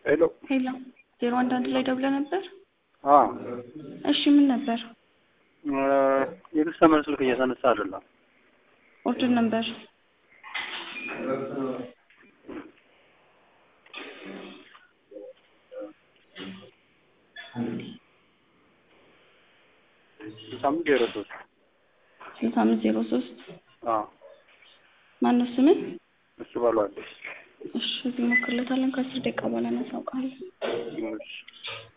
ሄሎ ሄሎ ዜሮ አንድ አንድ ላይ ደውለህ ነበር? አ እሺ ምን ነበር? የከስተመር ስልክ እያነሳ አይደለም። ኦርደር ነበር ስልሳ አምስት ዜሮ ሶስት ስልሳ አምስት ዜሮ ሶስት አ ማነው ስምህ? እሱ ባሏለች እሺ እዚህ ሞክርለታለን። ከአስር ደቂቃ በኋላ እናሳውቃለን። እሺ